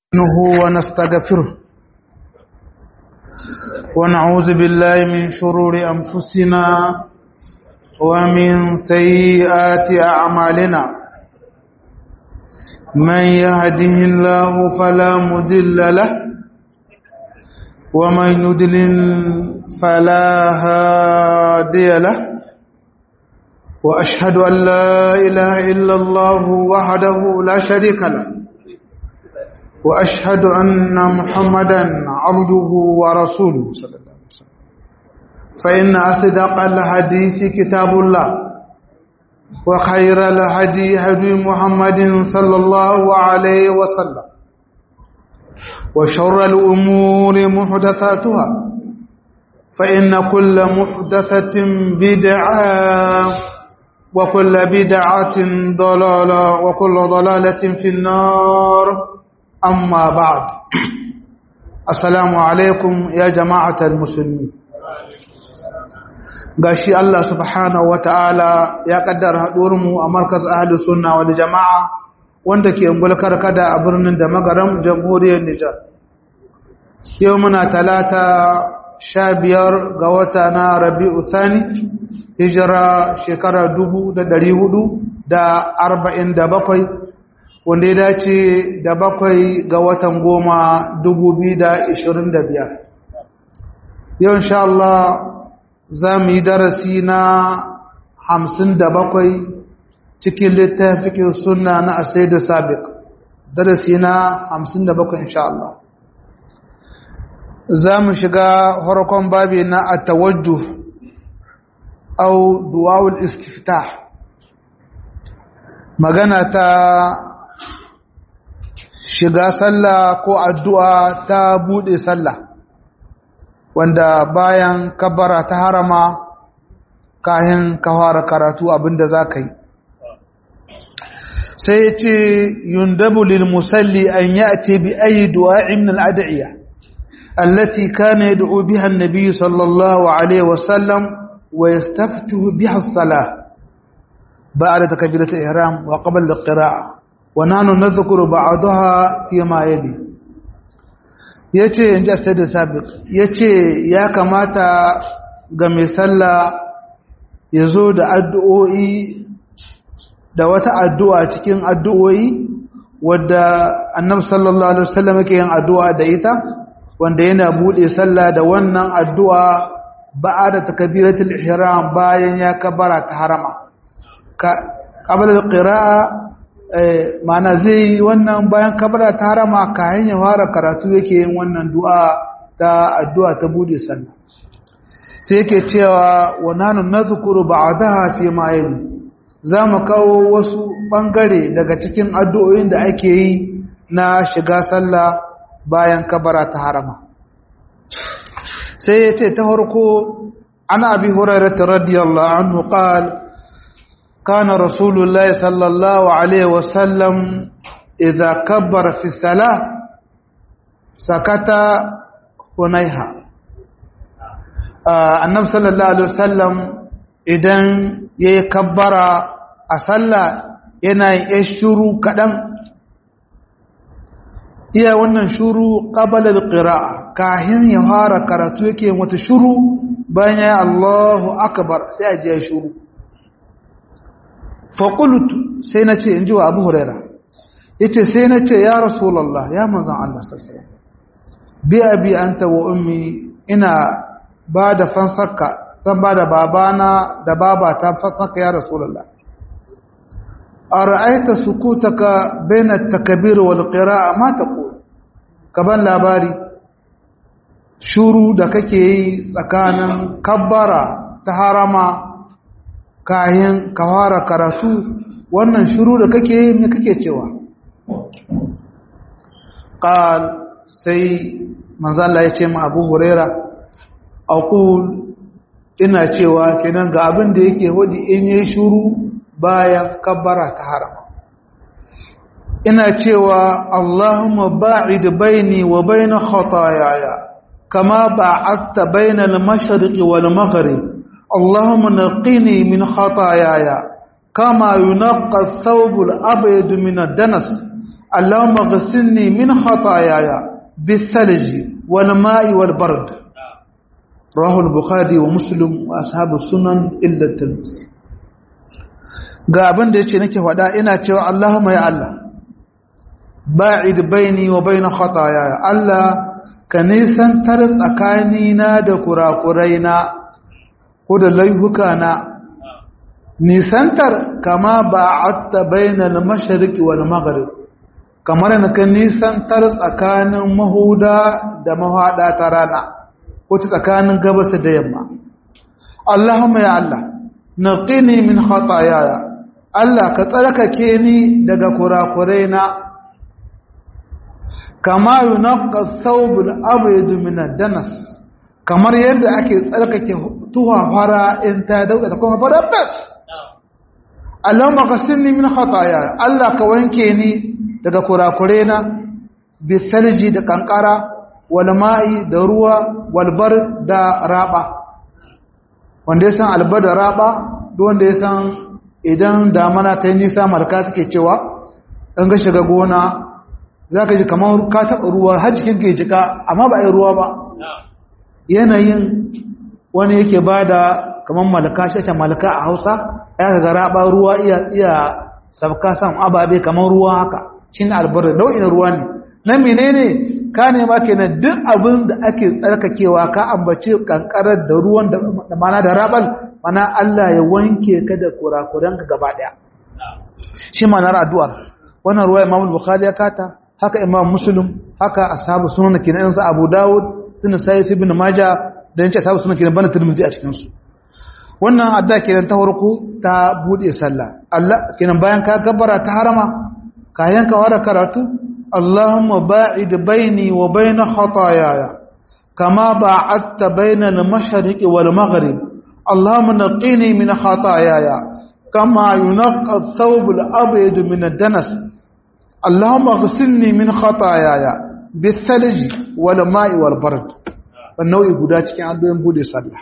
نستعينه ونستغفره ونعوذ بالله من شرور أنفسنا ومن سيئات أعمالنا من يهده الله فلا مدل له ومن يدلل فلا هادي له وأشهد أن لا إله إلا الله وحده لا شريك له وأشهد أن محمدا عبده ورسوله صلى الله عليه وسلم فإن أصدق الحديث كتاب الله وخير الهدي هدي محمد صلى الله عليه وسلم وشر الأمور محدثاتها فإن كل محدثة بدعة وكل بدعة ضلالة وكل ضلالة في النار أما بعد السلام عليكم يا جماعة المسلمين gashi Allah subhanahu wata'ala ya kaddara haɗuwarmu a markaz ahli sunna wal jama'a wanda ke ungulkar kada a birnin da magaram jamhuriyar Nijar yau muna talata sha biyar ga wata na rabi'u thani hijira shekara dubu da dari hudu da arba'in da bakwai wanda ya dace da bakwai ga watan goma dubu biyu da ishirin da biyar yau insha Allah za mu yi darasi na hamsin da bakwai cikin littafin suna na asai da sabiq darasi na hamsin da bakwai insha Allah za mu shiga farkon babi na a tawajjuh au duwawul istiftah magana ta shiga sallah ko addu'a ta bude sallah wanda bayan kabara ta harama kayan kawara karatu abinda za ka yi sai ce yundabu lil musalli an ya'ti bi ayi du'a'in min al-ad'iyah التي كان يدعو بها النبي صلى الله عليه وسلم ويستفتح بها الصلاة بعد تكبيرة الإحرام وقبل القراءة ونحن نذكر بعضها فيما يلي yace in ji astadu sabiq yace ya kamata ga mai sallah ya zo da addu'o'i da wata addu'a cikin addu'o'i wadda annabi sallallahu alaihi wasallam yake yin addu'a da ita wanda yana bude sallah da wannan addu'a ba'ada takbiratul ihram bayan ya kabara ta harama ka qabla alqira'a mana zai wannan bayan kabara ta harama kayan ya fara karatu yake yin wannan du'a ta addu'a ta bude sallah sai yake cewa wa nanu nazkuru ba'daha fi ma yali zamu kawo wasu bangare daga cikin addu'o'in da ake yi na shiga sallah bayan kabara ta harama sai ya ce ta harko ana abi hurairata radiyallahu anhu qal kana rasulullahi sallallahu alaihi wasallam idza kabbara fi salah sakata hunaiha annab sallallahu alaihi wasallam idan yayi kabbara a sallah yana yin shuru kadan iya wannan shuru qabala alqira'a kahin ya fara karatu yake wata shuru bayan ya Allahu akbar sai a je shuru fa qultu sai nace inji wa Abu Huraira yace sai nace ya Rasulullah ya manzon Allah sallallahu alaihi wasallam bi abi anta wa ummi ina bada fansaka zan bada babana da babata fansaka ya Rasulullah ara'aita sukutaka baina at-takbir wal qira'a ma taqul kaban labari shuru da kake yi tsakanin kabbara ta harama kayan kawara karatu wannan shuru da kake yi me kake cewa qal sai manzo Allah ya ce ma Abu Huraira aqul ina cewa kenan ga abin da yake wadi in yi shuru bayan kabbara ta harama ina cewa Allahumma ba'id baini wa baina khataayaya kama ba'adta baina al-mashriq wal maghrib Allahumma naqini min khataayaya kama yunqqa ath-thawb al-abyad min ad-danas Allahumma ghsilni min khataayaya bithalji wal ma'i wal bard rawahu al-bukhari wa muslim wa ashabu sunan illa at-tirmidhi ga abin da yace nake faɗa ina cewa Allahumma ya Allah ba'id baini wa bain khataayaya Allah ka nisantar tsakanina da kurakuraina ko da laihuka na nisantar kama ba'atta bainal mashriqi wal maghrib kamar na kan nisantar tsakanin mahuda da mahada ta rana ko ta tsakanin gabas da yamma Allahumma ya Allah naqini min khataayaya Allah ka tsarkake ni daga kurakuraina kama yunaqqa thawbul abyad min ad-danas kamar yadda ake tsarkake tuwa fara in ta dauka ta kuma fara bas Allahumma ghassilni min khataaya Allah ka wanke ni daga kurakure na bi salji da kankara wal ma'i da ruwa wal bar da raba wanda ya san alba da raba duk wanda ya san idan damana ta yi nisa marka suke cewa in ga shiga gona za ka ji kamar ka taɓa ruwa har jikin ka jika amma ba a yi ruwa ba yanayin wani yake ba da kamar malaka shi malaka a hausa ya ga raba ruwa iya iya sabka sam ababe kamar ruwa haka shine albarra nau'in ruwa ne na menene ka ne ma kenan duk abin da ake tsarkakewa ka ambace kankarar da ruwan da mana da rabal mana Allah ya wanke ka da kurakuran ka gaba daya shi manar addu'ar wannan ruwa Imam Bukhari ya kata haka Imam Muslim haka ashabu sunan kenan su Abu Dawud sun sai ibn Majah da yace ashabu sunan kenan bana Tirmidhi a cikin su wannan adda kenan ta farko ta bude sallah Allah kenan bayan ka gabbara ta harama kayan ka wara karatu Allahumma ba'id baini wa baina khataayaya kama ba'adta baina al-mashriqi wal maghrib Allahumma naqqini min khataayaya kama yunqqa ath-thawb al-abyad min ad-danas Allahumma ighsilni min khataayaya bi-thalj wal ma'i wal bard wannan guda cikin addu'o'in bude sallah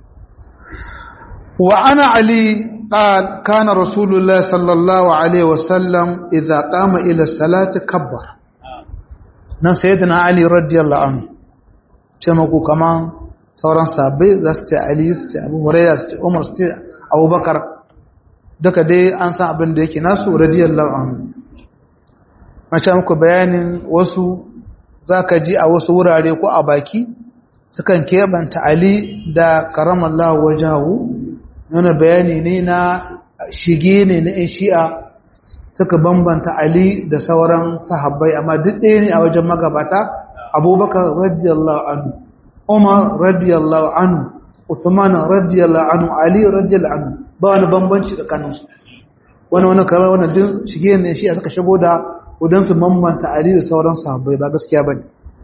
وعن علي قال كان رسول الله صلى الله عليه وسلم إذا قام إلى الصلاة كبر نان سيدنا علي رضي الله عنه تمكو كمان sauran sabai za su ce Ali su ce Abu Hurairah su ce Umar su ce Abu Bakar duka dai an san abin da yake nasu radiyallahu anhu mace muku bayanin wasu zaka ji a wasu wurare ko a baki sukan keɓanta Ali da karamallahu wajahu nuna bayani ne na shige ne na 'yan shi'a suka bambanta Ali da sauran sahabbai amma duk ɗaya ne a wajen magabata abubakar radiyallahu anhu umar radiyallahu anhu usman radiyallahu anhu ali radiyallahu anhu ba wani bambanci tsakaninsu wani wani kamar wani din shige ne shi'a suka shigo da wajen su bambanta Ali da sauran sahabbai ba gaskiya bane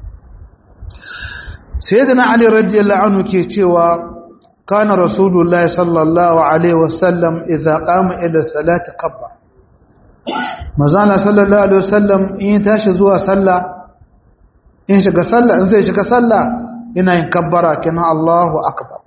sayyidina Ali radiyallahu anhu ke cewa كان رسول الله صلى الله عليه وسلم إذا قام إلى الصلاة كبر مزانا صلى الله عليه وسلم إن تاشزوا صلى إن شك صلى إن زي شك صلى إن ينكبر كنا الله أكبر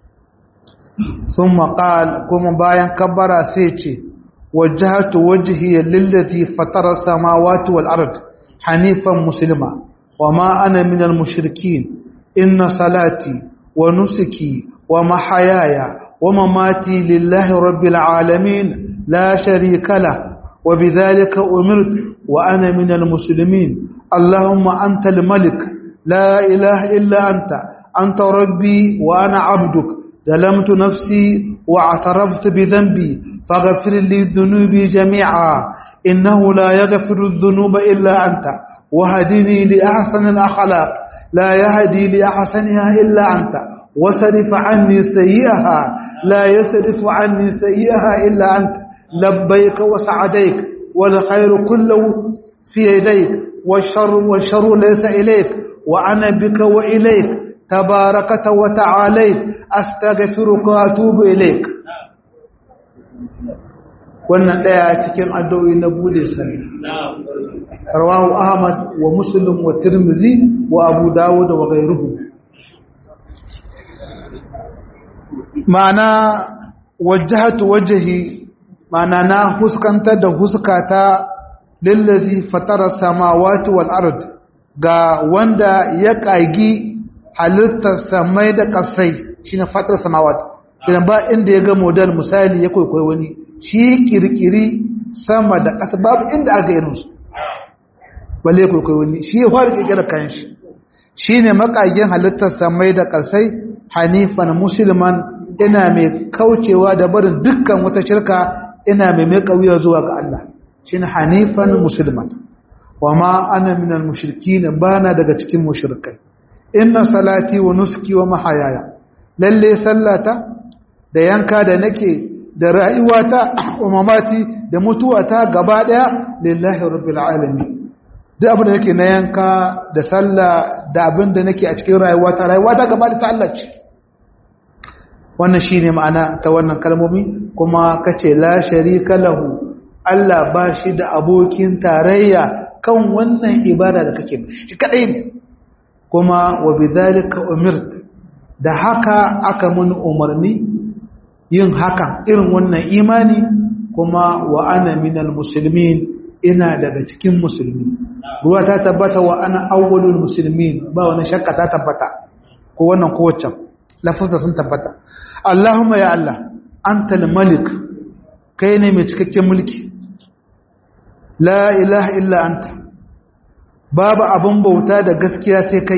ثم قال كم باين كبر سيتي وجهت وجهي للذي فطر السماوات والأرض حنيفا مسلما وما أنا من المشركين إن صلاتي ونسكي ومحياي ومماتي لله رب العالمين لا شريك له وبذلك أمرت وأنا من المسلمين اللهم أنت الملك لا إله إلا أنت أنت ربي وأنا عبدك ظلمت نفسي واعترفت بذنبي فاغفر لي ذنوبي جميعا إنه لا يغفر الذنوب إلا أنت وهدني لأحسن الأخلاق لا يهدي لأحسنها إلا أنت وصرف عني سيئها لا يصرف عني سيئها إلا أنت لبيك وسعديك والخير كله في يديك والشر والشر ليس إليك وأنا بك وإليك تباركت وتعاليت أستغفرك وأتوب إليك wannan daya cikin addu'o'i na bude sallah rawahu ahmad wa muslim wa tirmizi wa abu dawud wa ghayruhu ma'ana wajahatu wajhi ma'ana na huskantar da huskata lillazi fatara samawati wal ard ga wanda ya kagi halittar samai da kasai shine fatar samawati idan ba inda ya ga model misali ya kwaikwayo wani shi kirkiri sama da ƙasa babu inda aka irin su balle ya kwaikwayo wani shi ya fara kirkira kan shi shine makagen halittar samai da kasai hanifan musulman ina mai kaucewa da barin dukkan wata shirka ina mai mai kauya zuwa ga Allah shine hanifan musulman wa ma ana minal mushrikin bana daga cikin mushrikai inna salati wa nuski wa mahayaya lalle sallata da yanka da nake da rayuwata wa mamati da mutuwata gaba daya lillahi rabbil alamin duk abin da nake na yanka da sallah da abin da nake a cikin rayuwata rayuwata gaba da ta Allah ce wannan shine ma'ana ta wannan kalmomi kuma kace la sharika lahu Allah ba shi da abokin tarayya kan wannan ibada da kake mishi shi kadai ne kuma wa bidhalika umirt da haka aka mun umarni yin haka irin wannan imani kuma wa ana minal muslimin ina daga cikin musulmi ruwa ta tabbata wa ana awwalul muslimin ba wani shakka ta tabbata ko wannan ko waccan lafazza sun tabbata Allahumma ya Allah antal malik kai ne mai cikakken mulki la ilaha illa anta babu abun bauta da gaskiya sai kai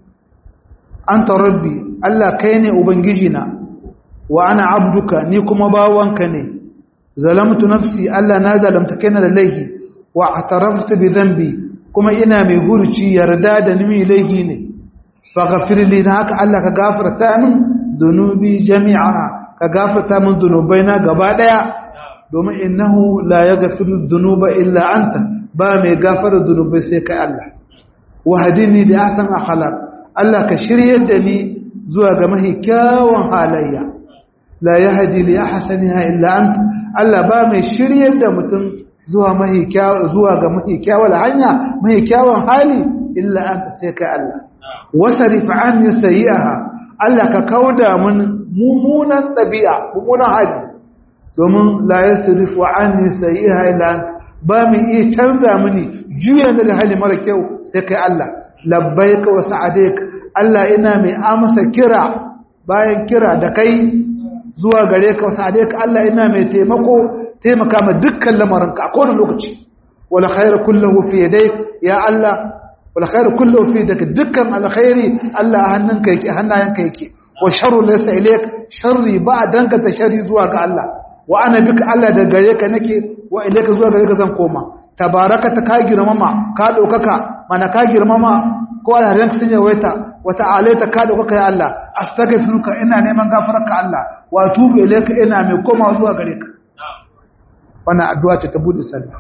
anta rabbi Allah kai ne ubangiji na wa ana abduka ni kuma bawanka ne zalamtu nafsi Allah na zalamta kaina da laifi wa ataraftu bi dhanbi kuma ina mai hurci yarda da ni laifi ne faghfir li haka Allah ka gafarta min dunubi jami'a ka gafarta min dunubaina gaba daya domin innahu la yaghfiru dhunuba illa anta ba mai gafara dunubai sai kai Allah wahdini da ahsan akhlaq Allah ka shiryar da ni zuwa ga mahi kyawun halayya la yahdi li ahsaniha illa anta Allah ba mai shiryar da mutum zuwa mahi zuwa ga mahi kyawun hanya mahi kyawun hali illa anta sai kai Allah wasarif anni sayi'aha Allah ka kauda mun mumunan tabi'a mumunan hali domin la yasrifu anni sayi'aha illa anta ba mai iya canza mini juya da hali mara kyau sai kai Allah labbaika wa sa'adaik Allah ina mai amsa kira bayan kira da kai zuwa gare ka wa sa'adaik Allah ina mai taimako taimaka ma dukkan lamarinka a kowane lokaci wala khairu kulluhu fi yadayk ya Allah wala khairu kulluhu fi yadayk dukkan alkhairi Allah a hannunka yake hannayenka yake wa sharru laysa ilayk sharri ba danka ta sharri zuwa ga Allah wa ana bika Allah da gare ka nake wa ilayka zuwa gare ka zan koma tabarakata ka girmama ka dokaka mana ka girmama ko alharin sun yawaita wa ta'alaita ka dokaka ya Allah astaghfiruka ina neman gafararka Allah wa tubu ilayka ina mai koma zuwa gare ka wannan addu'a ce ta bude sallah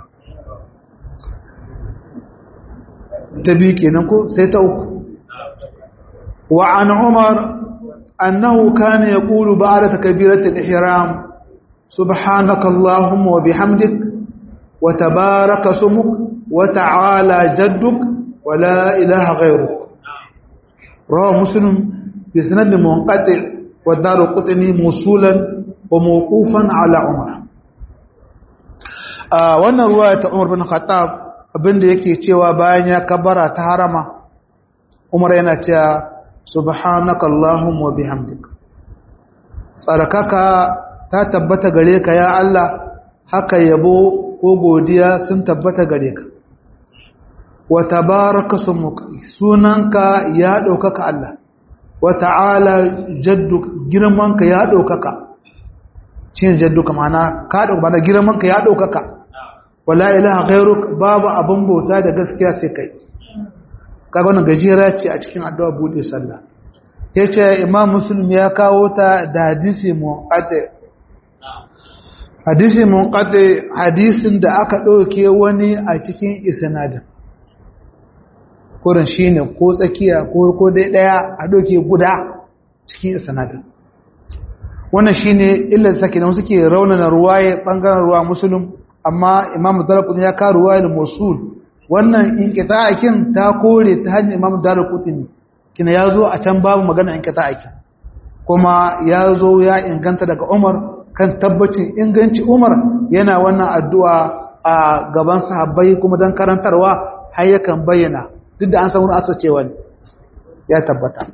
ta bi kenan ko sai ta uku wa an umar annahu kana yaqulu ba'da takbiratul ihram سبحانك اللهم وبحمدك وتبارك اسمك وتعالى جدك ولا إله غيرك رواه مسلم بسند منقطع والدار قطني موصولا وموقوفا على عمر wannan ruwa ta Umar bin Khattab abinda yake cewa bayan ya kabara ta harama Umar yana cewa subhanaka allahumma wa bihamdika tsarkaka ta tabbata gare ka ya Allah haka yabo ko godiya sun tabbata gare ka wa tabaraka sumuka sunanka ya ɗaukaka Allah wa ta'ala jadduk girmanka ya ɗaukaka cin jadduka mana ka ɗauka mana girmanka ya ɗaukaka wala ilaha ghairuk babu abin bauta da gaskiya sai kai kaga wannan gajera ce a cikin addu'a bude sallah yace imam muslim ya kawo ta da hadisi muqaddi hadisi munqati hadisin da aka ɗauke wani a cikin isnadin kurin shine ko tsakiya ko ko dai daya a ɗauke guda cikin isnadin wannan shine illar sake da suke raunana ruwaye bangaren ruwa musulun amma imam darqutni ya ka ruwayar musul wannan inqita'akin ta kore ta hanyar imam darqutni kina yazo a can babu magana inqita'akin kuma yazo ya inganta daga Umar kan tabbacin inganci Umar yana wannan addu'a a gaban sahabbai kuma don karantarwa har yakan bayyana duk da an san wani asa cewa ya tabbata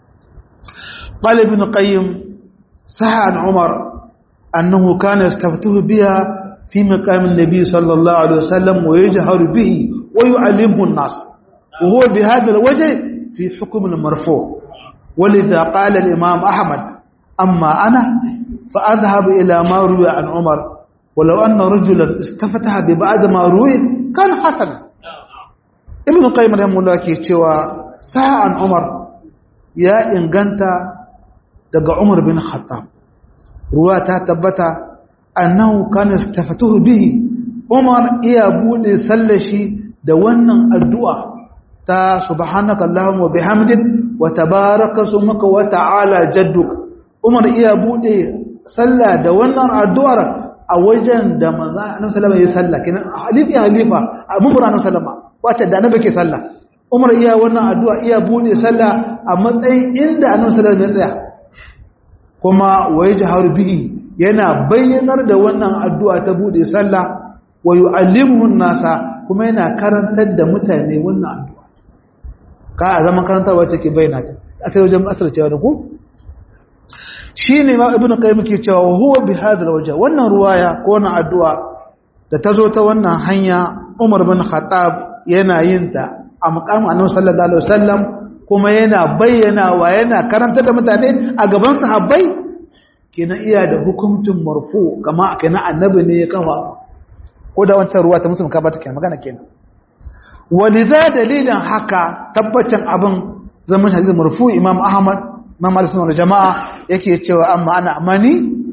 qala ibn qayyim saha an umar annahu kana yastaftuhu biha fi maqam an-nabi sallallahu alaihi wasallam wa yajharu bihi wa yu'allimuhu an-nas wa huwa bi hadha al-wajh fi hukm al-marfu' ولذا قال الإمام أحمد أما أنا فأذهب إلى ما روي عن عمر ولو أن رجلا استفتح ببعد ما روي كان حسنا ابن القيم رحمه الله ke cewa sa'an Umar ya inganta daga Umar bin Khattab ruwa ta tabbata annahu kana istafatuhu bihi Umar iya bude sallashi da wannan addu'a ta subhanaka allahumma wa bihamdik wa tabaraka smuka wa ta'ala jadduk Umar iya bude sallah da wannan addu'ar a wajen da manzo annabi sallallahu alaihi wasallam kenan halifa halifa mumur annabi sallama wace da annabi ke sallah Umar iya wannan addu'a iya bude sallah a matsayin inda annabi sallallahu alaihi wasallam ya tsaya kuma waye jaharu bihi yana bayyanar da wannan addu'a ta bude sallah wa yu'allimuhu nasa kuma yana karantar da mutane wannan addu'a ka a zaman karantarwa take bayyana ta a sai wajen asar cewa da ku shine ma ibnu qayyim ke cewa huwa bi hadal wajh wannan ruwaya ko wannan addu'a da tazo ta wannan hanya Umar bin Khattab yana yin ta a muqamin Annabi sallallahu alaihi wasallam kuma yana bayyana wa yana karantar da mutane a gaban sahabbai kenan iya da hukuncin marfu kama kenan annabi ne ya kafa ko da wancan ruwa ta musulun ka bata kenan magana kenan waliza dalilin haka tabbacin abin zaman hadisi marfu imam ahmad imam al-sunnah jama'a yake cewa amma ana amani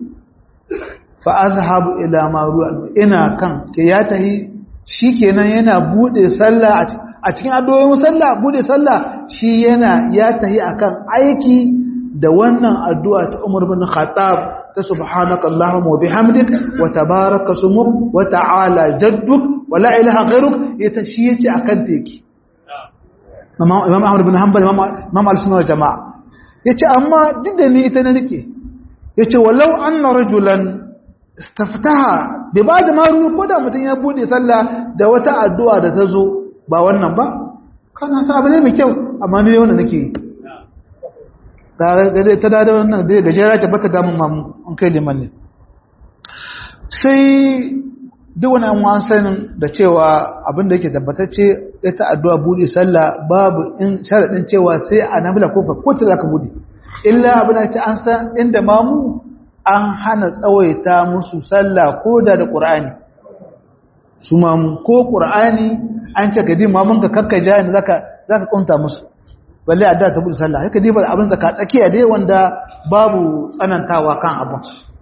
fa azhabu ila ma ruwa ina kan ke ya tahi shikenan yana bude sallah a cikin addu'o'in sallah bude sallah shi yana ya tahi akan aiki da wannan addu'a ta Umar bin Khattab ta subhanaka Allahumma wa bihamdik wa tabaraka smuk wa ta'ala jadduk wa la ilaha ghayruk ita shi yace akan teki Imam Ahmad bin Hanbal Imam Al-Sunnah jama'a yace amma duk da ni ita na rike yace walau anna rajulan istaftaha bi ba'd ma ruwa ko da mutun ya bude sallah da wata addu'a da ta zo ba wannan ba kana sa abu ne mai kyau amma ni wannan nake yi ga ta da wannan zai gajera ta bata damun mamu an kai liman ne sai duk wani an wani sanin da cewa abin da yake tabbatacce ita addu'a buɗe sallah babu in sharaɗin cewa sai a nabila ko ko ta za ka buɗe illa abin da ce an san inda mamu an hana tsawaita musu sallah ko da da ƙur'ani su mamu ko ƙur'ani an ce ka di mamun ka kakka jani za ka ƙunta musu balle adda ta buɗe sallah haka diba abin zaka tsakiya dai wanda babu tsanantawa kan abin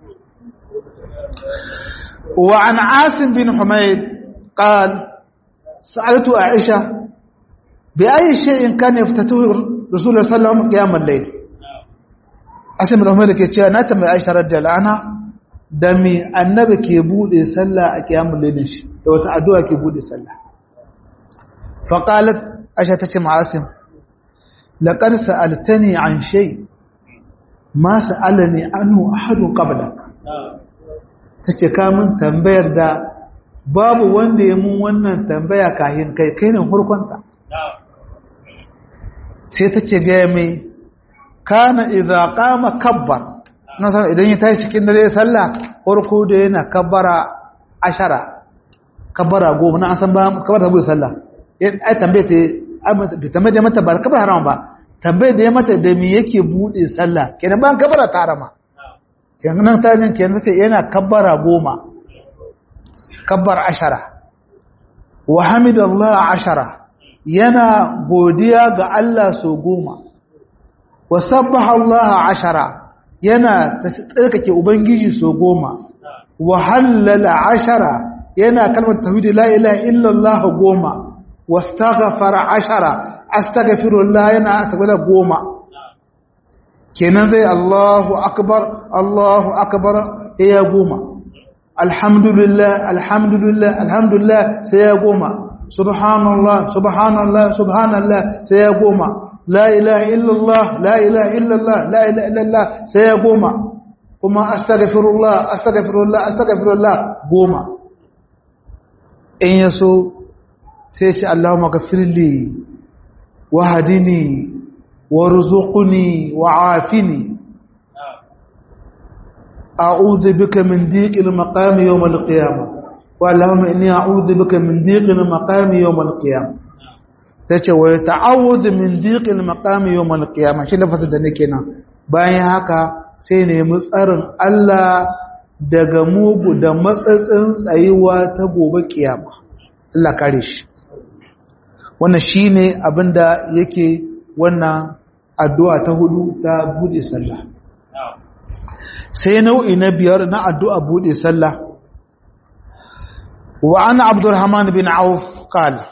wa an asim bin humayd qal sa'altu aisha bi ayi shay'in kana yaftatuhu rasulullah sallallahu alaihi wasallam qiyam al-layl asim bin humayd ke cewa na tambayi aisha radhiyallahu anha da mi annabi ke bude sallah a qiyamul layl shi da wata addu'a ke bude sallah fa qalat aisha tace ma asim لقد سألتني عن شيء ما سألني عنه أحد قبلك tace ka min tambayar da babu wanda ya mun wannan tambaya kahin kai kai ne hurkunta sai tace ga mai kana idza qama kabbar na san idan ya tashi cikin dare sallah farko da yana kabbara ashara kabbara goma na san ba kabbara bu sallah ai tambaye ta tambaye mata ba kabar haram ba tambaye da ya mata da me yake bude sallah kenan ban kabara ta harama kenan ta jin kenan ce yana kabbara goma kabbar ashara wa hamidallah ashara yana godiya ga Allah so goma wa sabbaha Allah ashara yana tsarkake ubangiji so goma wa hallala ashara yana kalmar tauhid la ilaha illallah goma واستغفر عشرة استغفر الله ينا استغفر قوما kenan zai Allahu akbar Allahu akbar ya goma alhamdulillah alhamdulillah alhamdulillah sai ya goma subhanallah subhanallah subhanallah sai ya goma la ilaha illallah la ilaha illallah la ilaha illallah sai ya goma kuma astaghfirullah astaghfirullah astaghfirullah goma in ya so sai ce Allahumma gafirli wa hadini wa ruzuqni wa afini a'udhu bika min dhiqil maqami yawm al-qiyamah wa Allahumma inni a'udhu bika min dhiqil maqami yawm al-qiyamah tace wa ta'awudhu min dhiqil maqami yawm al-qiyamah shi lafazin da nake nan bayan haka sai ne mu tsarin Allah daga mugu da matsatsin tsayuwa ta gobe kiyama Allah kare shi wannan shine abinda yake wannan addu'a ta hudu ta bude sallah sai nau'i na biyar na addu'a bude sallah wa ana abdurrahman bin auf qala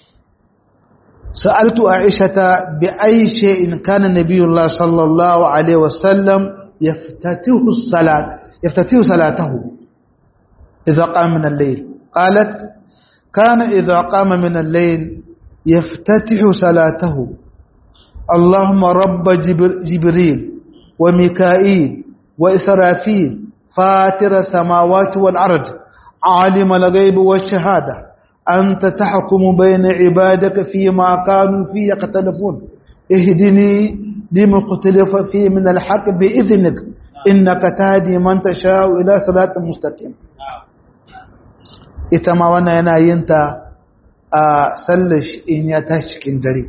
سألت عائشة بأي شيء كان نبي الله صلى الله عليه وسلم يفتتح الصلاة يفتتح صلاته إذا قام من الليل قالت كان إذا قام من الليل يفتتح صلاته اللهم رب جبريل وميكائيل وإسرافيل فاتر السماوات والأرض عالم الغيب والشهادة أنت تحكم بين عبادك فيما كانوا فيه يختلفون اهدني لما اختلف فيه من الحق بإذنك إنك تهدي من تشاء إلى صراط مستقيم ita ma wannan yana yin ta a sallash in ya tashi cikin dare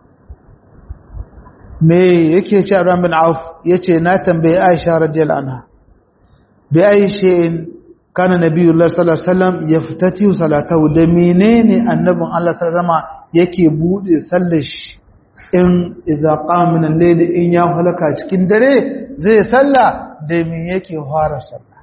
me yake ce Ram bin Auf yace na tambaye Aisha radiyallahu anha bi aishin kana nabiyullah sallallahu alaihi wasallam yaftati salatahu da menene annabin Allah sallama yake bude sallash in idza qama min al-layl in ya halaka cikin dare zai salla da me yake fara sallah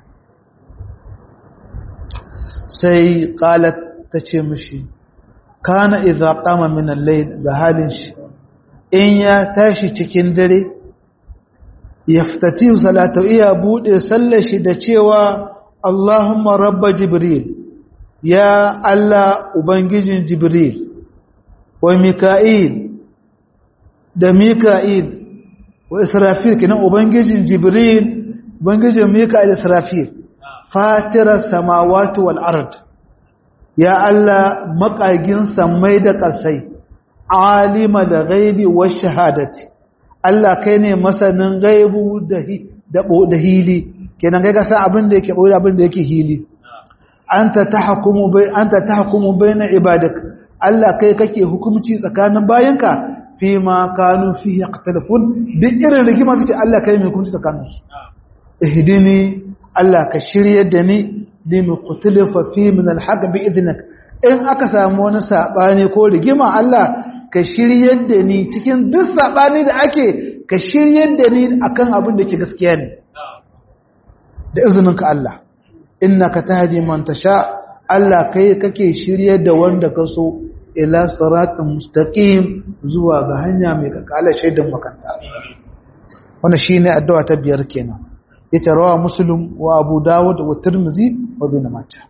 sai qalat tace mishi kana idza qama min al-layl ga halin shi in ya tashi cikin dare yaftati salatahu iya bude sallar shi da cewa Allahumma rabba jibril ya Allah ubangijin jibril wa mika'il da mika'il wa israfil kenan ubangijin jibril ubangijin mika'il da israfil fatirar samawati wal ard ya Allah makagin samai da kasai alima da gaibi wa shahadati Allah kai ne masanin gaibu da hili kenan kai ka san abin da yake boye abin da yake hili anta tahkumu bai anta tahkumu baina ibadak Allah kai kake hukunci tsakanin bayanka fi ma kanu fihi yaqtalafun duk irin rigima fice Allah kai mai hukunci tsakanin su ihdini Allah ka shiryar da ni limi qutlifa fi min alhaq bi idnik in aka samu wani sabani ko rigima Allah ka shiryar da ni cikin duk sabani da ake ka shiryar da ni akan abin da ke gaskiya ne da izininka Allah innaka tahdi man tasha Allah kai kake shiryar da wanda ka so ila siratal mustaqim zuwa ga hanya mai kakala shaidan makanta wannan shine addu'a ta biyar kenan yace rawa muslim wa abu dawud wa tirmidhi wa ibn majah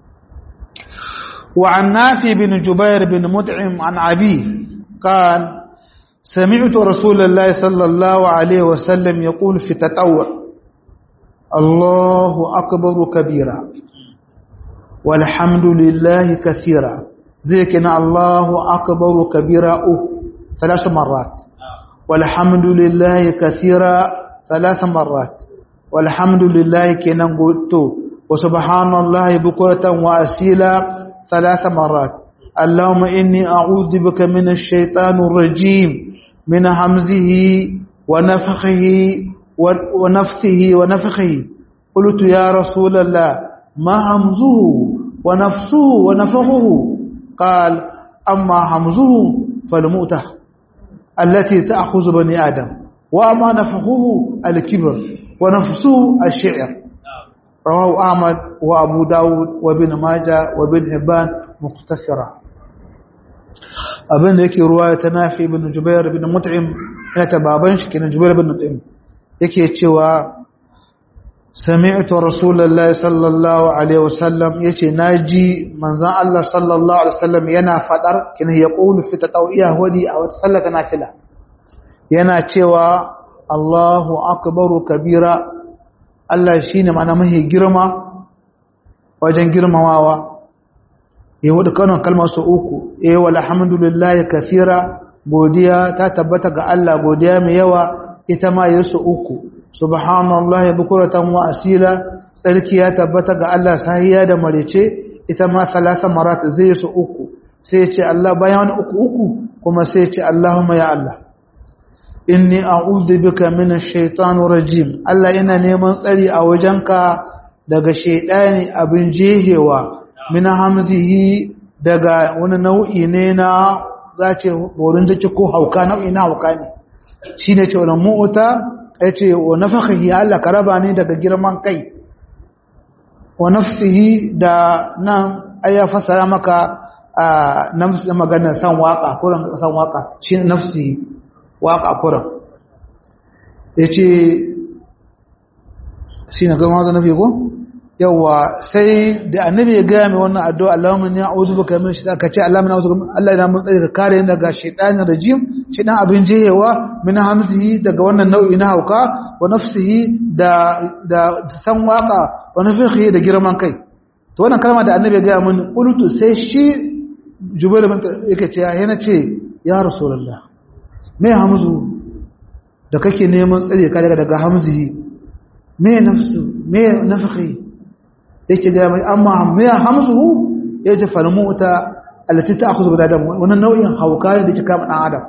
wa an nafi bin jubair bin mut'im an abi قال سمعت رسول الله صلى الله عليه وسلم يقول في تطوع الله أكبر كبيرا والحمد لله كثيرا ذكنا الله أكبر كبيرا ثلاث مرات والحمد لله كثيرا ثلاث مرات والحمد لله كنا قلت وسبحان الله بكرة وأسيلا ثلاث مرات اللهم إني أعوذ بك من الشيطان الرجيم من همزه ونفخه ونفثه ونفخه قلت يا رسول الله ما همزه ونفسه ونفخه قال أما همزه فالمؤتة التي تأخذ بني آدم وأما نفخه الكبر ونفسه الشعر رواه أحمد وأبو داود وابن ماجه وابن حبان مختصرا abin da yake ruwa ta nafi ibn jubair ibn mut'im yana ta baban shi kenan jubair ibn mut'im yake cewa sami'tu rasulullahi sallallahu alaihi wasallam yace naji manzon Allah sallallahu alaihi wasallam yana fadar kin ya qulu fi tatawiyya wadi a wata sallata nafila yana cewa Allahu akbaru kabira Allah shine ma'ana mahi girma wajen girmamawa ya wadda kanon kalmar su uku eh walhamdulillahi kathira godiya ta tabbata ga Allah godiya mai yawa ita ma ya su uku subhanallahi bukuratan wa asila tsarki ya tabbata ga Allah sahiya da marece ita ma salasa marat zai su uku sai ya ce Allah bayan wani uku uku kuma sai ya ce Allahumma ya Allah inni a'udhu bika minash shaitanir rajim Allah ina neman tsari a wajenka daga shaidani abin jehewa min hamzihi daga wani nau'i ne na zace borin jiki ko hauka nau'i na hauka ne shine ce wannan mu'uta yace wa nafakhihi Allah karaba ne daga girman kai wa nafsihi da nan aya fasara maka nafsi magana san waka ko san waka shine nafsi waka kuran yace shine ga mazo nabi ko yawa sai da annabi ya ga mai wannan addu'a Allahumma inni a'udhu bika min shaitan kace Allahumma a'udhu bika Allah yana mun tsare ka kare ni daga shaitanir rajim shaitan abin jehewa min hamzihi daga wannan nau'i na hauka wa nafsihi da da san waka wa nafihi da girman kai to wannan kalma da annabi ya ga mun qultu sai shi jubair bin yake ce yana ce ya rasulullah me hamzu da kake neman tsare ka daga daga hamzihi me nafsu me nafihi yake ga mai amma me hamzuhu yace falmuta allati ta'khudhu bil adam wannan nau'in hauka ne da ke kama dan adam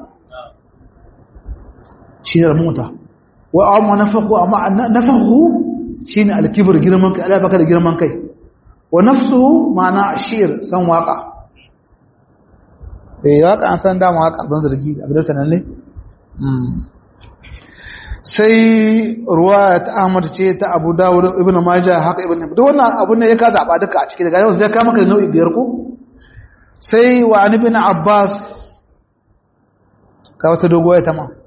shi ne muta wa amma nafahu amma nafahu shine al-kibr girman kai Allah baka da girman kai wa nafsuhu ma'ana ashir san waka eh waka an san dama waka ban zargi abin sanan ne sai ruwayat Ahmad ce ta Abu Dawud Ibn Majah haka Ibn Hibban duk wannan abun ne ya ka zaba duka a ciki daga yau zai kama ka nau'i biyar ko sai wa an ibn Abbas ka wata dogoya ta ma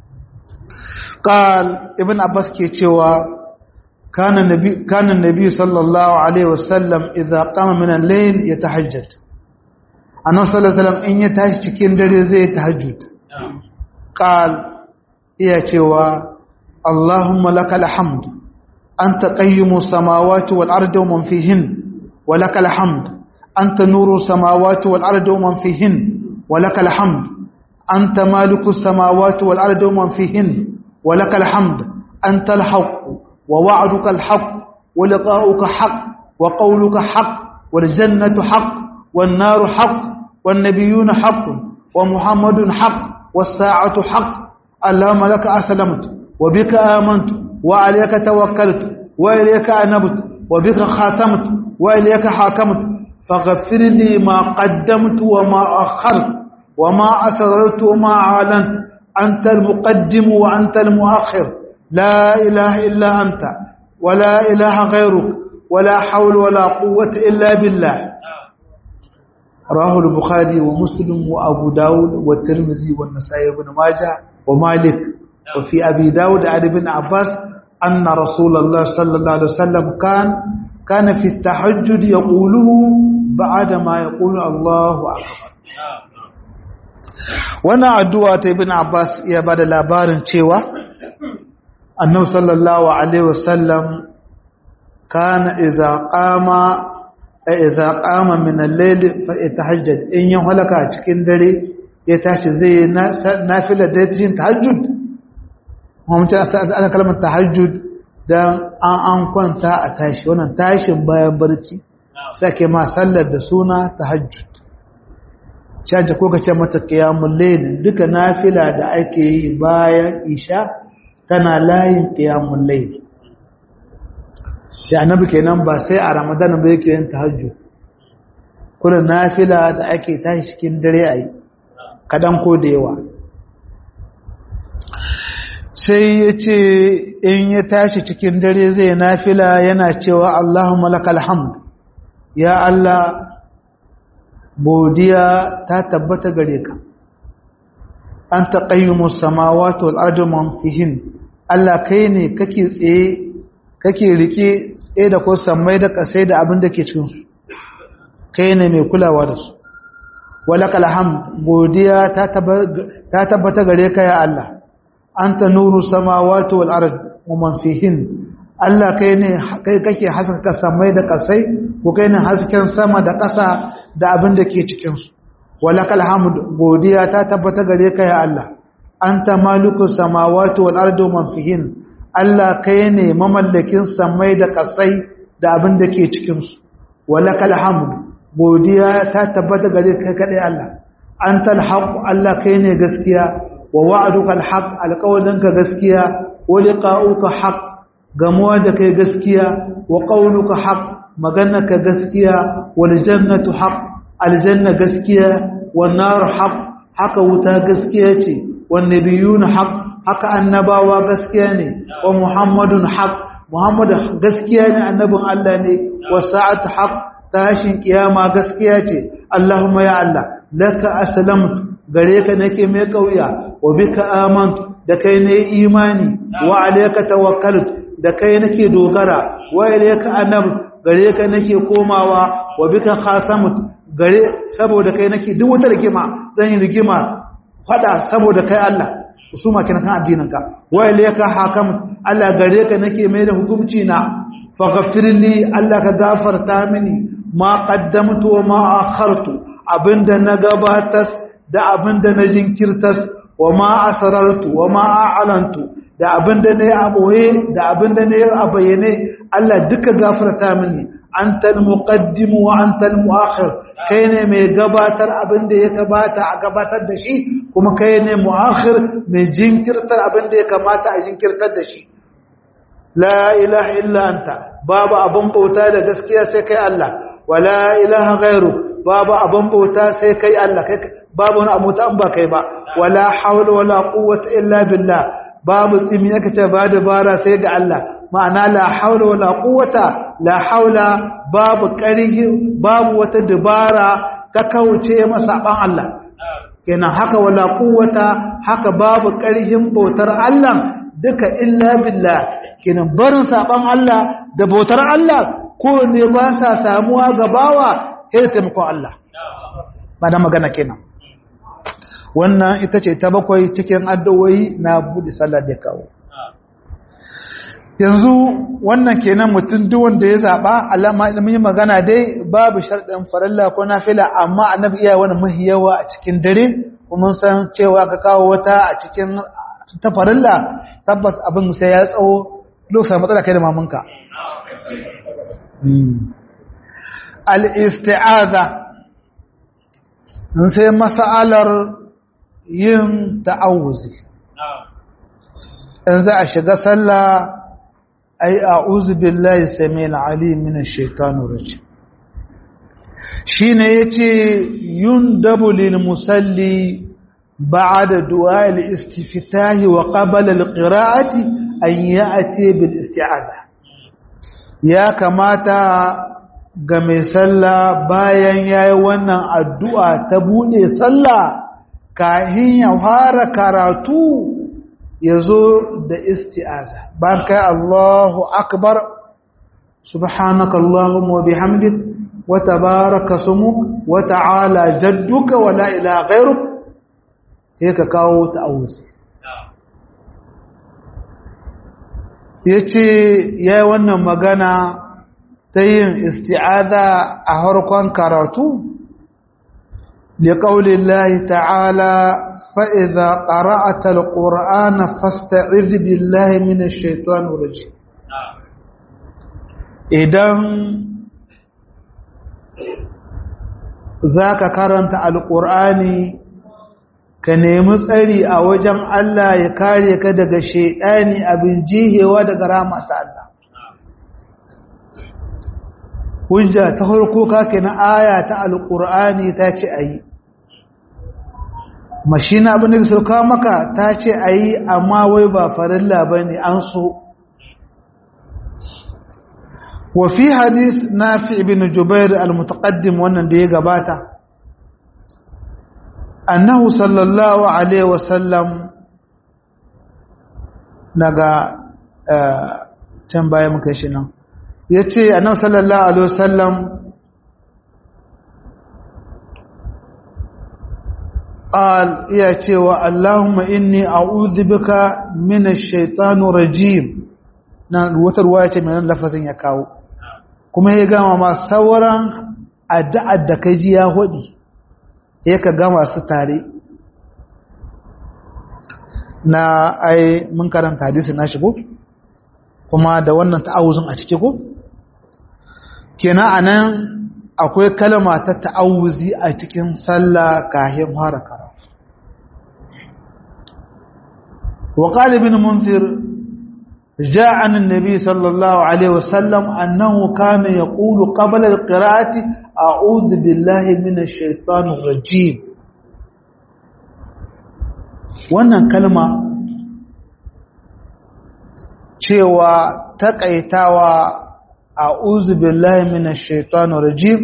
قال ابن عباس ke cewa كان النبي كان النبي صلى الله عليه وسلم اذا قام من الليل يتهجد annabi sallallahu alaihi wasallam in ya tashi cikin dare zai tahajjud qal iya cewa allahumma lakal hamd anta qayyimus samawati wal ardi wa man fihin wa lakal hamd anta nuru samawati wal ardi wa man fihin wa lakal hamd anta malikus samawati wal ardi wa man fihin wa lakal hamd anta al haqq wa wa'duka al haqq wa liqa'uka haqq wa qawluka haqq wal jannatu haqq wan naru haqq والنبيون حق ومحمد حق والساعة حق اللهم لك أسلمت وبك آمنت وعليك توكلت وإليك أنبت وبك خاتمت وإليك حاكمت فاغفر لي ما قدمت وما أخرت وما أسررت وما أعلنت أنت المقدم وأنت المؤخر لا إله إلا أنت ولا إله غيرك ولا حول ولا قوة إلا بالله رواه البخاري ومسلم وابو داود والترمذي والنسائي وابن ماجه ومالك وفي ابي داود عن ابن عباس ان رسول الله صلى الله عليه وسلم كان كان في التهجد يقوله بعد ما يقول الله اكبر wannan addu'a ta ibn Abbas ya bada labarin cewa annabi sallallahu alaihi wasallam kana idza qama idza qama min al-layl fa yatahajjad in yin halaka cikin dare ya tashi zai nafila da yin tahajjud mun ce ana kalmar tahajjud dan an an kwanta a tashi wannan tashin bayan barci sake ma sallar da suna tahajjud caje ko kace mata qiyamul layl duka nafila da ake yi bayan isha tana layin qiyamul layl sai annabi kenan ba sai a ramadan ba yake yin tahajjud kullun nafila da ake tashi cikin dare ayi kadan ko da yawa sai yace in ya tashi cikin dare zai nafila yana cewa Allahumma lakal hamd ya Allah godiya ta tabbata gare ka anta qayyimus samawati wal ardi man fihin Allah kai ne kake tsaye kake rike tsaye da ko sammai da kasai da abin da ke cikinsu kai ne mai kulawa da su walakal hamd godiya ta tabbata gare ka ya Allah anta nuru samawati wal ard wa man fihin Allah kai ne kai kake haskaka sammai da kasai ko kai ne hasken sama da kasa da abin da ke cikin su walakal hamd godiya ta tabbata gare ka ya Allah anta malikus samawati wal ardi man fihin Allah kai ne mamallakin samai da kasai da abin da ke cikin su walakal hamd godiya ta tabbata gare ka kadai Allah antal haqq Allah kai ne gaskiya wa wa'duka alhaq alqawlinka gaskiya wa liqa'uka haqq gamuwa da kai gaskiya wa qawluka haqq maganarka gaskiya wal jannatu haqq aljanna gaskiya wan nar haqq haka wuta gaskiya ce wan nabiyuna haqq haka annabawa gaskiya ne wa muhammadun haqq muhammad gaskiya ne annabin Allah ne wa sa'atu haqq tashin kiyama gaskiya ce allahumma ya allah laka aslamtu gare ka nake mai kauya wa bika amantu da kai ne imani wa alayka tawakkaltu da kai nake dogara wa ilayka anab gare ka nake komawa wa bika khasamtu gare saboda kai nake duk wata rigima zan yi rigima fada saboda kai Allah usuma kina kan addinin ka wa ilayka hakam Allah gare ka nake mai da hukunci na faghfirli Allah ka gafarta mini ma qaddamtu wa ma akhartu abinda na gabatas da abinda na jinkirtas wa ma asrartu wa ma a'lantu da abinda ne a boye da abinda ne a bayyane Allah duka gafarta mini antal muqaddim wa antal muakhir kai ne mai gabatar abinda ya kamata a gabatar da shi kuma kai ne muakhir mai jinkirtar abinda ya kamata a jinkirtar da shi la ilaha illa anta babu abin bauta da gaskiya sai kai Allah wala ilaha ghairu babu abin bauta sai kai Allah kai babu wani abu ta ba kai ba wala hawla wala quwwata illa billah babu tsimi yake ce ba dabara sai ga Allah ma'ana la hawla wala quwwata la hawla babu ƙarhi babu wata dabara ta kauce masa ban Allah kenan haka wala quwwata haka babu ƙarhin bautar Allah duka illa billah kenan barin saban Allah da bautar Allah ko ne ba sa samuwa ga bawa sai taimakon Allah ba da magana kenan wannan ita ce ta bakwai cikin addu'o'i na buɗe sallah da kawo yanzu wannan kenan mutum duk wanda ya zaba alama mun yi magana dai babu sharɗin farilla ko nafila amma annabi iya wani mahi yawa a cikin dare kuma san cewa ka kawo wata a cikin ta farilla tabbas abin sai ya tsawo lokacin matsala kai da mamanka al'isti'aza sai masa'alar yin ta'awuzi in za a shiga sallah ai a'udhu billahi samil alim minash shaitanir rajim shine yace yundabu lil musalli ba'da du'a al-istiftah wa qabla al-qira'ati an ya'ti bil isti'adha ya kamata ga mai sallah bayan yayi wannan addu'a ta bude sallah kahin ya fara karatu yazo da isti'aza bayan kai Allahu akbar subhanaka allahumma wa bihamdik wa tabaraka sumuk wa ta'ala jadduka wa la ilaha ghayruk sai ka kawo ta'awuzi yace yayi wannan magana ta yin isti'aza a harkon karatu لقول الله تعالى فإذا قرأت القرآن فاستعذ بالله من الشيطان الرجيم idan zaka karanta alqur'ani ka nemi tsari a wajen Allah ya kare ka daga shedani abin jihewa daga rahmat Allah hujja ta farko kake na aya ta alqur'ani ta ce ayi mashina abin da sauka maka ta ce ayi amma wai ba farilla bane an so wa fi hadith nafi ibn jubair al-mutaqaddim wannan da ya gabata annahu sallallahu alaihi wasallam daga can baya muka shi nan yace annabi sallallahu alaihi wasallam قال يا cewa Allahumma inni a'udhu bika minash shaitanir rajim nan wata ruwaya ce mai lafazin ya kawo kuma ya gama ma sauran addu'ar da kai ji ya hudi sai ka gama su tare na ai mun karanta hadisi na shigo kuma da wannan ta'awuzin a ciki ko kenan anan akwai kalma ta ta'awuzi a cikin sallah kahin fara karatu wa qala ibn munzir جاء عن النبي صلى الله عليه وسلم أنه كان يقول قبل القراءة أعوذ بالله من الشيطان الرجيم wannan kalma cewa taƙaitawa a uzubillahi minash shaitanu rajim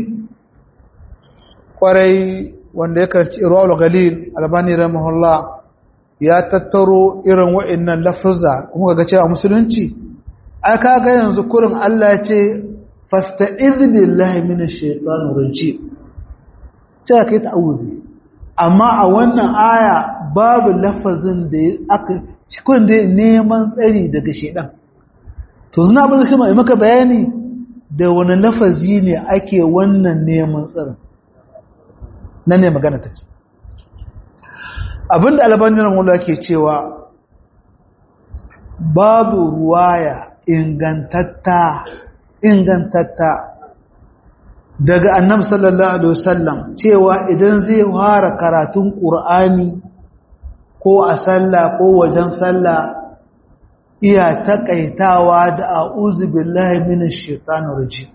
kwarai wanda yakan ci rawal galil albani rahimahullah ya tattaro irin wa'annan lafuzza kuma ga cewa musulunci ai kaga yanzu kurin Allah ya ce fasta'iz billahi minash shaitanir rajim ta kai ta'awuzi amma a wannan aya babu lafazin da aka kurin da neman tsari daga shaitan to zuna abin da kuma maka bayani da wani lafazi ne ake wannan neman tsarin nan ne magana take abinda albanin mula ke cewa babu ruwaya ingantatta ingantatta daga annabi sallallahu alaihi wasallam cewa idan zai fara karatun qur'ani ko a sallah ko wajen sallah iya takaitawa da a'udhu billahi minash shaitanir rajim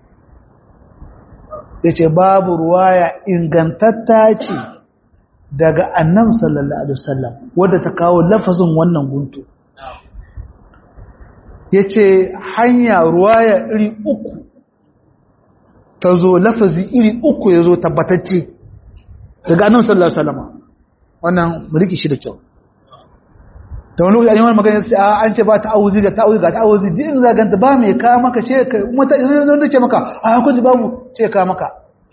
yace babu ruwaya ingantatta ce daga annam sallallahu alaihi wasallam wadda ta kawo lafazin wannan guntu yace hanya ruwaya iri uku ta zo lafazi iri uku ya zo tabbatacce daga annam sallallahu alaihi wasallam wannan mulki shi da kyau da wani lokaci wani magana sai an ce ba ta'awuzi ga ta'awuzi ga ta'awuzi din zaganta ba mai ka maka ce mata idan da ce maka a kun ji babu ce ka maka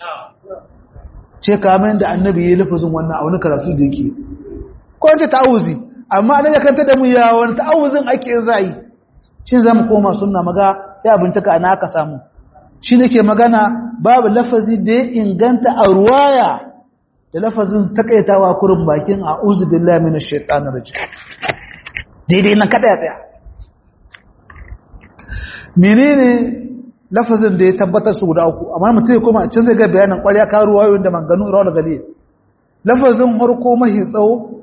ce kamen da annabi ya lafazin wannan a wani karatu da yake ko ce ta'awuzi amma annabi ya kanta da mu ya wani ta'awuzin ake zai shi za mu koma sunna maga ya bincika ana aka samu shi nake magana babu lafazi da ya inganta a ruwaya da lafazin takaitawa kurin bakin a'udhu billahi minash shaitanir rajim daidai nan kada ya tsaya menene lafazin da ya tabbatar su guda uku amma mutum ya koma can zai ga bayanin ƙwarya ka ruwayoyin da manganu rawar gali lafazin harko mahi tsawo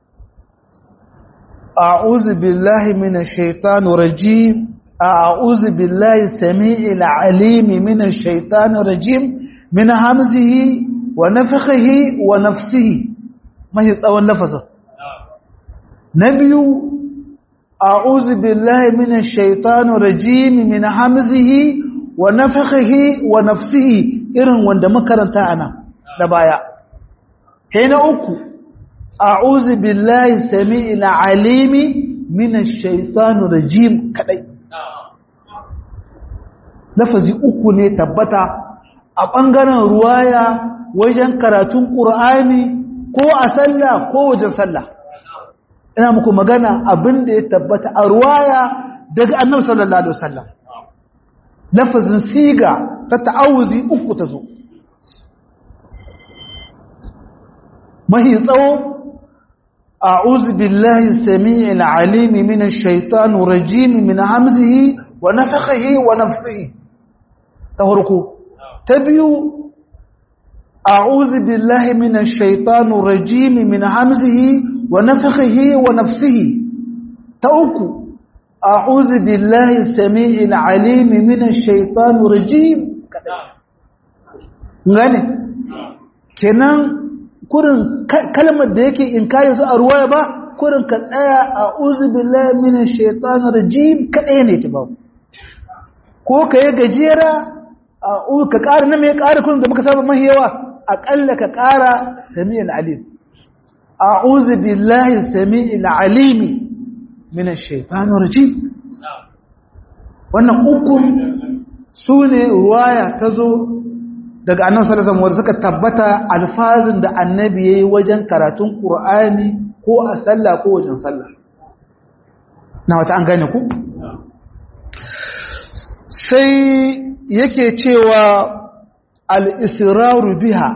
a'udhu billahi minash shaitanir rajim a'udhu billahi samii'il 'alim minash shaitanir rajim min hamzihi wa nafthihi wa nafsihi mahi tsawon lafazin na biyu a'udhu billahi minash shaitanir rajim min hamzihi wa nafakhihi wa nafsihi irin wanda makaranta ana da baya sai na uku a'udhu billahi samii'il alimi minash shaitanir rajim kadai lafazi uku ne tabbata a bangaren ruwaya wajen karatun qur'ani ko a sallah ko wajen sallah ina muku magana abinda ya tabbata a ruwaya daga annabi sallallahu alaihi wasallam lafazin siga ta ta'awuzi uku ta zo mahi tsawo a'udhu billahi samii'il 'alim minash shaitanir rajim min hamzihi wa nafthihi wa nafthihi ta farko ta biyu a'udhu billahi minash shaitanir rajim min hamzihi wa nafthihi wa nafthihi ta uku أعوذ بالله السميع العليم من الشيطان الرجيم gane kenan kurin kalmar da yake inkari su a ruwaya ba kurin ka tsaya a uzubillahi minash shaitanir rajim kadai ne ta babu ko ka yi gajera a ka ƙara na mai ƙara kurin da muka saba mahi yawa aƙalla ka ƙara sami'il alim a'udhu billahi sami'il alimi min shaitanir rajim wannan ukun sune ruwaya tazo daga annabi sallallahu alaihi wasallam suka tabbata alfazin da annabi yayi wajen karatun qur'ani ko a sallah ko wajen sallah na wata an gane ku sai yake cewa al-israru biha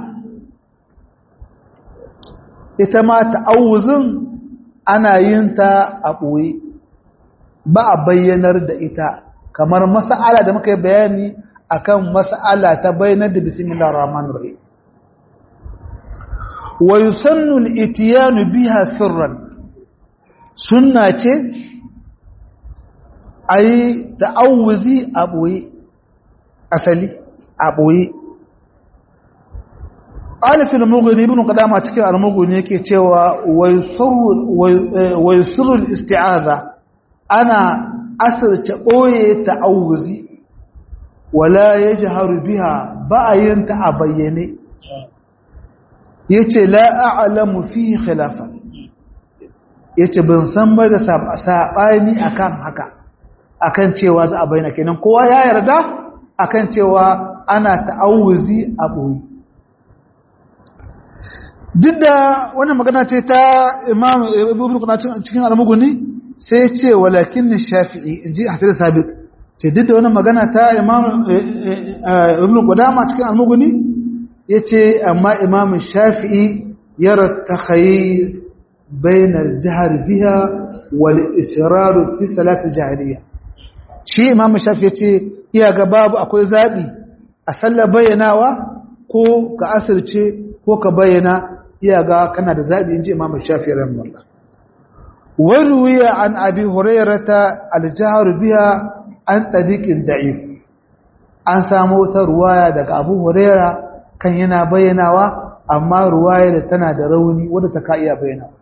ita ma ta'awuzin ana yin ta a ɓoye ba a bayyanar da ita kamar mas'ala da muka yi bayani akan mas'ala ta bayyanar da bismillahir rahmanir rahim wa yusannu al-ityan biha sirran sunna ce ayi ta'awuzi a ɓoye asali a ɓoye alifin muguni ibn qadama cikin al-muguni yake cewa wa yusrul isti'aza ana asirce boye ta'awuzi wala yajharu biha ba'ayin ta a bayyane yace la a'lamu fihi khilafa yace ban san ba da sabani akan haka akan cewa za a bayyana kenan kowa ya yarda akan cewa ana ta'awuzi a boye duk da wannan magana ce ta imam ibn qudama cikin al-mughni sai ce walakin shafi'i inji hadith sabiq ce duk da wannan magana ta imam ibn qudama cikin al-mughni yace amma imam shafi'i yara takhayyir bain al-jahr biha wal israr fi salat al-jahriyya shi imam shafi'i yace iya ga babu akwai zabi a sallar bayyanawa ko ka asirce ko ka bayyana iya ga kana da zaɓi in ji imam shafi ran wallah wani wuya an abi hurairata aljihar biya an ɗadiƙin da'if an samu wata ruwaya daga abu huraira kan yana bayyanawa amma ruwaya da tana da rauni wadda ta ka iya bayyanawa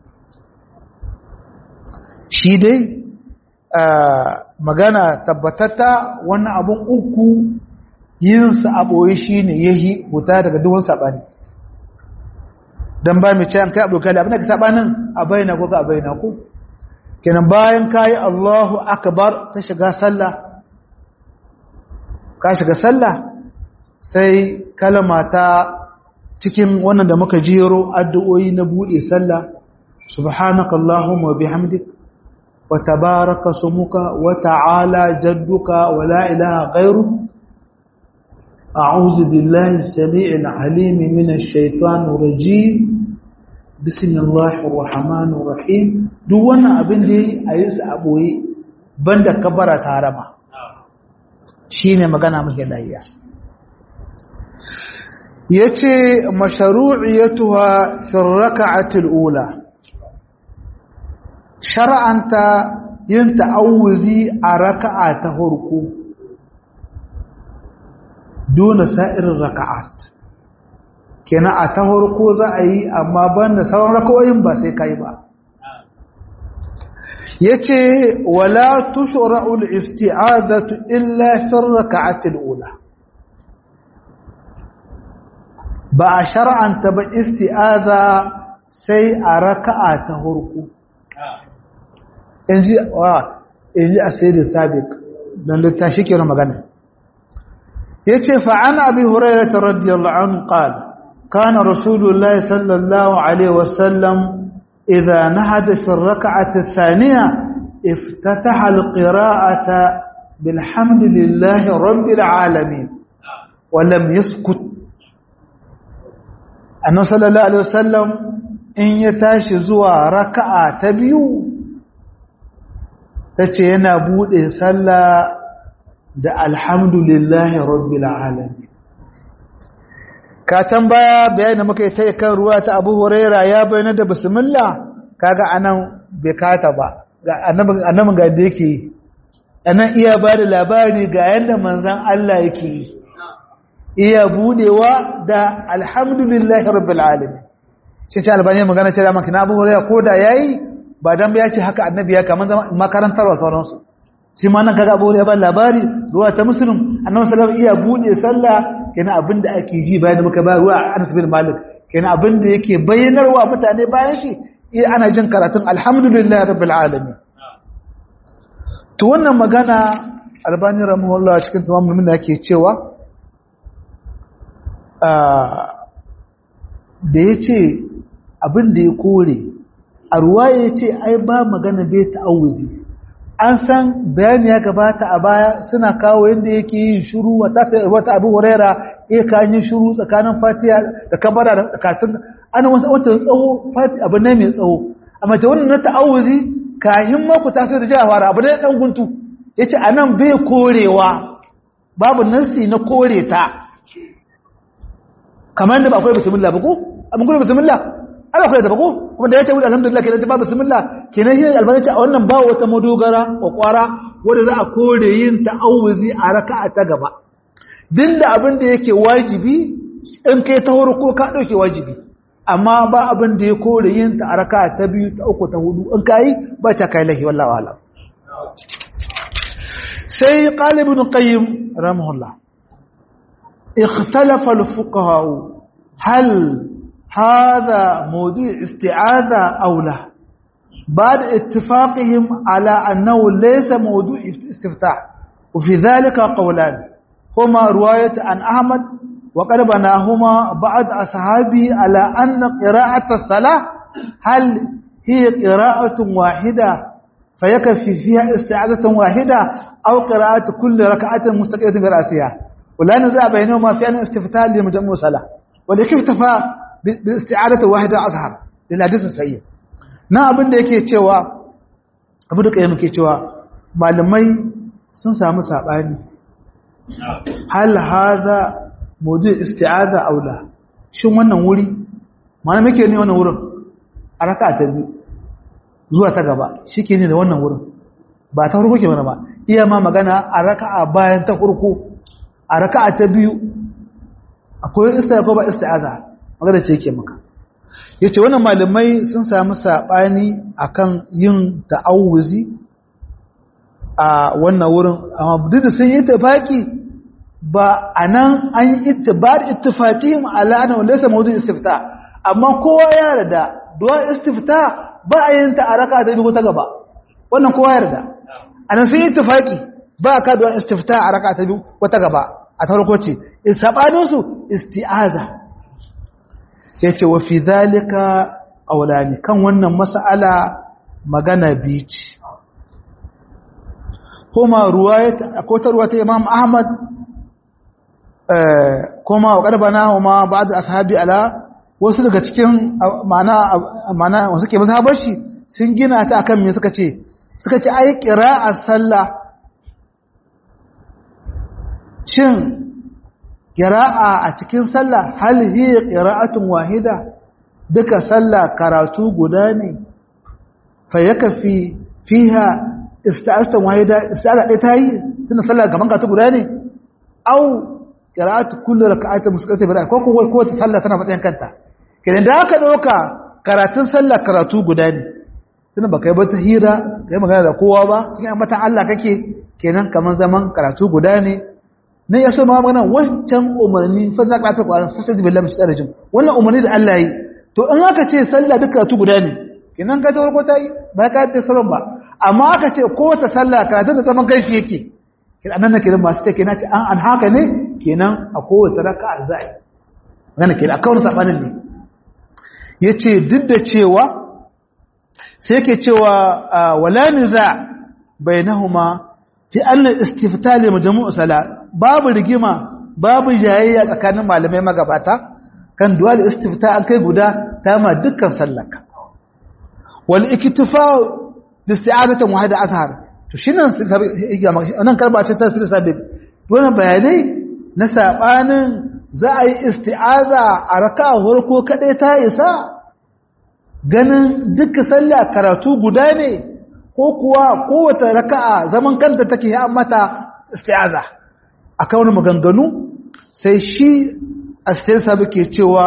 shi dai magana tabbatatta wannan abun uku yinsa a ɓoye shi ne yahi huta daga duwun saɓani don ba mai ce an kai abokai da abin da ka sabanin a bayyana ko ka bayyana ko kenan bayan kayi Allahu akbar ta shiga sallah ka shiga sallah sai kalma ta cikin wannan da muka jero addu'o'i na bude sallah subhanaka allahumma bihamdik wa tabaraka sumuka wa ta'ala jadduka wa la ilaha ghayruk أعوذ بالله السميع العليم من الشيطان الرجيم بسم الله الرحمن الرحيم duk wannan abin da yi a yi su a ɓoye banda kabara ta rama shi ne magana muke layya ya ce masharu'iyatuwa firraka'atul ula shar'anta yin ta'awuzi a raka'a ta harko dole sa'irin raka'at kenan a ta harko za a yi amma banda sauran raka'o'in ba sai kai ba yace wala tushra'u al-isti'adatu illa fi ar-rak'ati al-ula ba a shar'anta ba isti'aza sai a raka'a ta harko inji wa inji asiri sabiq dan littafi ke magana yace fa an abi hurairah radiyallahu anhu qala kana rasulullah sallallahu alaihi wasallam idha nahada fi ar-rak'ati ath-thaniya iftataha al-qira'ata bilhamdillahi rabbil alamin wa lam yaskut annabi sallallahu alaihi wasallam in ya tashi zuwa raka'a ta biyu tace yana bude sallah da alhamdulillahi rabbil alamin ka can baya bayanin muka yi ta kan ruwa ta Abu Huraira ya bayyana da bismillah kaga anan bai kata ba ga annabin annabin ga da yake anan iya ba da labari ga yanda manzon Allah yake yi iya budewa da alhamdulillahi rabbil alamin shi ce albani magana ce da maka na Abu Huraira ko da yayi ba dan ya ce haka annabi ya kaman makarantarwa sauransu shi ma nan kaga abu ya ba labari ruwa ta muslim annabi sallallahu alaihi iya bude sallah kenan abinda ake ji bayan muka ba ruwa Anas bin Malik kenan abinda yake bayyanarwa mutane bayan shi eh ana jin karatun alhamdulillahi rabbil alamin to wannan magana albani rahimahullah cikin tamamul minna yake cewa da yace abinda ya kore a ruwa yace ai ba magana bai ta'awuzi an san bayani ya gabata a baya suna kawo yadda yake yin shuru wata abu huraira iya ka yi shiru tsakanin fatiha da kabara da katun ana wasu wata tsawo fatiha abu ne mai tsawo amma ta wannan na ta'awuzi kahin ma ku taso da jiya fara abu ne dan guntu yace anan bai korewa babu nasi na kore ta kamar da ba akwai bismillah ba ko abin gudu bismillah ana akwai da ba ko kuma da yace wuce alhamdulillah kenan ba bismillah kenan shi albani ce a wannan ba wata madogara kwakwara wanda za a kore yin ta'awuzi a raka'a ta gaba din da abin da yake wajibi in kai ta ko ka dauke wajibi amma ba abin da ya kore yin ta a raka'a ta biyu ta uku ta hudu in kai ba ta kai lahi wallahi alam sai qalibun qayyim rahimahullah ikhtalafa al-fuqaha hal هذا موضوع استعاذة أو لا بعد اتفاقهم على أنه ليس موضوع استفتاح وفي ذلك قولان هما رواية عن أحمد وقد بناهما بعض أصحابه على أن قراءة الصلاة هل هي قراءة واحدة فيكفي فيها استعاذة واحدة أو قراءة كل ركعة مستقلة برأسها ولا نزاع بينهما في أن استفتاح لمجموع صلاة ولكن اكتفى باستعادة واحدة أظهر للحديث الصحيح na abin da yake cewa abu da kayan muke cewa malamai sun samu sabani hal hadha mawdu isti'aza aula shin wannan wuri mana muke ne wannan wurin a raka'a ta biyu zuwa ta gaba shike ne da wannan wurin ba ta farko ke mana ba iya ma magana a raka'a bayan ta farko a raka'a ta biyu akwai isti'aza ko ba isti'aza magana ce yake maka yace wannan malamai sun samu sabani akan yin ta'awuzi a wannan wurin amma duk da sun yi tafaki ba anan an yi ittibar ittifaqihim ala anna laysa mawdu istifta amma kowa ya yarda du'a istifta ba a yin ta a raka da biyu ta gaba wannan kowa ya yarda anan sun yi ittifaqi ba ka du'a istifta a raka ta biyu ko ta gaba a farko ce sabanin su isti'aza ya ce wa fi zalika ƙaulani kan wannan mas'ala magana bici kuma akwai ruwa ta imam ahmad kuma wa ƙarfa na homa ba da ashabi ala wasu daga cikin mana wasu ke mazhabar shi sun gina ta akan me suka ce suka ce ai a sallah shin ƙira'a a cikin sallah hal hiya ƙira'atun wahida duka sallah karatu guda ne fa yakafi fiha ista'atan wahida ista'ala ɗaya ta yi tunda sallah gaban karatu guda ne au ƙira'atu kullu raka'atin musqata bi ko ko ko ta sallah tana matsayin kanta kenan da aka ɗauka karatun sallah karatu guda ne tunda baka yi ba ta hira kai magana da kowa ba cikin mata Allah kake kenan kaman zaman karatu guda ne ne ya so ma magana wancan umarni fa za ka ta Qur'an fa sai billahi min shaitanir rajim wannan umarni da Allah yi to in aka ce sallah duka tu guda ne kenan ka ta farko ta yi ba ka ta sauran ba amma aka ce ko ta sallah ka da zaman kaifi yake kenan nan kenan masu ce kenan an an haka ne kenan a kowace raka'a za a yi wannan kenan akwai wani sabanin ne yace duk da cewa sai yake cewa wala niza bainahuma fi anna istifta li majmu' sala babu rigima babu jayayya tsakanin malamai magabata kan dual istifta an kai guda ta ma dukkan sallaka wal iktifa bi isti'adatan wahida azhar to shinan nan karba ce ta sirri sabi wannan bayanai na sabanin za a yi isti'aza a raka'a farko kadai ta isa ganin dukkan sallah karatu guda ne ko kuwa kowace raka'a zaman kanta take ya mata isti'aza akan wani maganganu sai shi astirsa ke cewa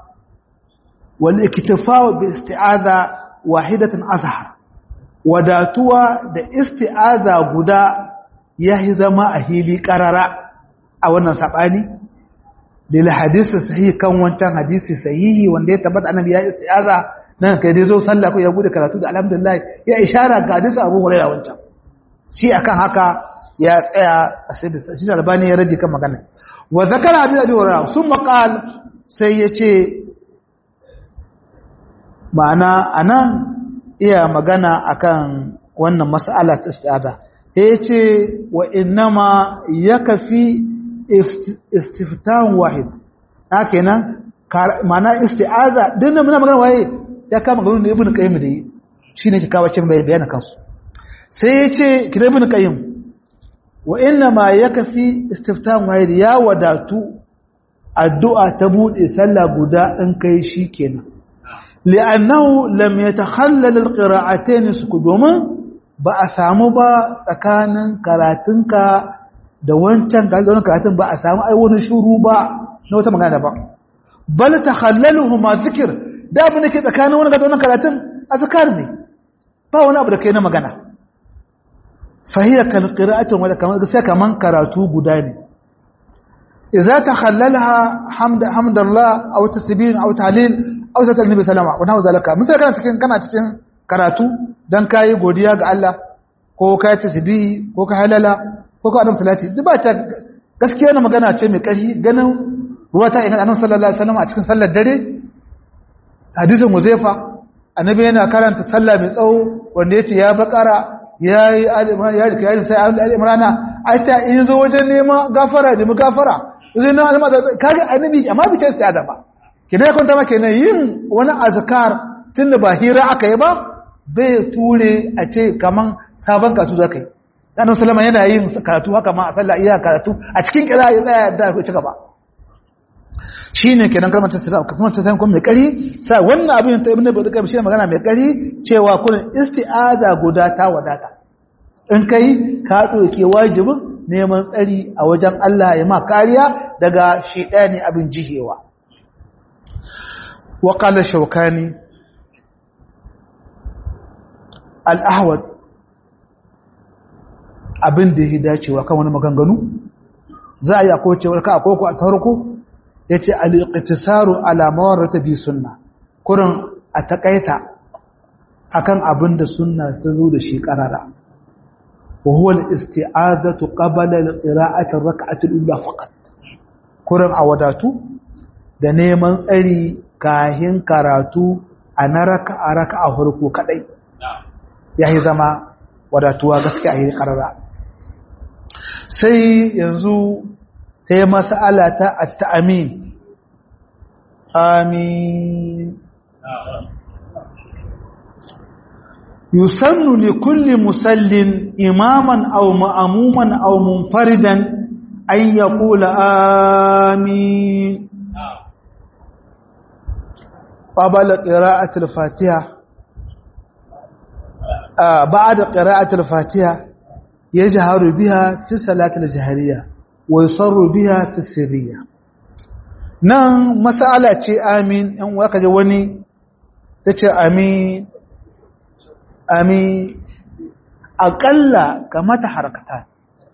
wal iktifa bi isti'aza wahidatan azhar wadatuwa da isti'aza guda yahi zama a hili karara a wannan sabani lil hadisi sahihi kan wancan hadisi sahihi wanda ya tabbata annabi ya isti'aza nan kai dai zo sallah ko ya bude karatu da alhamdulillah ya ishara ga hadisi Abu Hurairah wancan shi akan haka ya tsaya a sai da shi albani ya rage kan magana wa zakara hadisi Abu Hurairah summa qal sai yace ma'ana anan iya magana akan wannan mas'ala ta isti'aza yace wa innama yakfi istiftahun wahid na kenan mana isti'aza duk da muna magana waye ya kama ganin ibn qayyim da yi shine ke kawo cin bayanan kansu sai ya ce kira ibn qayyim wa inna ma yakfi istiftahun wahid ya wadatu addu'a ta bude sallah guda in kai shikenan li'annahu lam yatakhallal alqira'atayn suku domin ba a samu ba tsakanin karatunka da wancan karatun ba a samu ai wani shuru ba na wata magana ba bal takhallaluhu ma zikir da abin da ke tsakanin wani gata wannan karatun azkar ne ba wani abu da kai na magana fahiya kal qira'atun wala kaman sai kaman karatu guda ne idza takhallalaha hamd hamdallah aw tasbih aw tahlil aw zakar nabi sallama wa nahu zalika misal kana cikin kana cikin karatu dan kai godiya ga Allah ko kai tasbih ko ka halala ko ka adam salati duk ba ta gaskiya na magana ce mai ƙarfi ganin ruwa ta inganta annabi sallallahu alaihi wasallam a cikin sallar dare hadisin Huzaifa annabi yana karanta sallah mai tsawo wanda yace ya bakara yayi al-imran ya rika yayi sai al-imrana ai ta in zo wajen neman gafara da mu gafara zai na alma kage annabi amma bi ta istiyada ba kina ya kwanta maka kenan yin wani azkar tunda ba hira aka yi ba bai ture a ce kaman sabon katu zaka yi annabi sallama yana yin karatu haka ma a sallah iya karatu a cikin kira ya tsaya da ya ci gaba shine kenan kalmar tasawuf kuma ta san kuma mai kari sai wannan abin ta ibnu bada kai shine magana mai kari cewa kullun isti'aza guda ta wadata in kai ka doke wajibin neman tsari a wajen Allah ya ma kariya daga shedani abin jihewa wa qala shawkani al-ahwad abin da ya dacewa kan wani maganganu za a yi akwai cewar ka akwai ku a tarko ya ce al'iƙitisaru alamawar ta bi sunna kurin a taƙaita a kan abin da sunna ta zo da shi ƙarara wa huwa isti'azatu qabala al-qira'ati ar-rak'ati al-ula faqat kurin a wadatu da neman tsari kahin karatu a na raka'a raka'a farko kadai yayi zama wadatuwa gaskiya yi ƙarara sai yanzu ta yi masala ta atta'amin amin yusannu li kulli musallin imaman aw ma'amuman aw munfaridan an yaqula amin qabla qira'ati al-fatiha ba'da qira'ati al-fatiha yajharu biha fi salati al-jahriyah wa yusarru biha fi sirriya nan masala ce amin in waka je wani tace amin amin akalla kamata harakata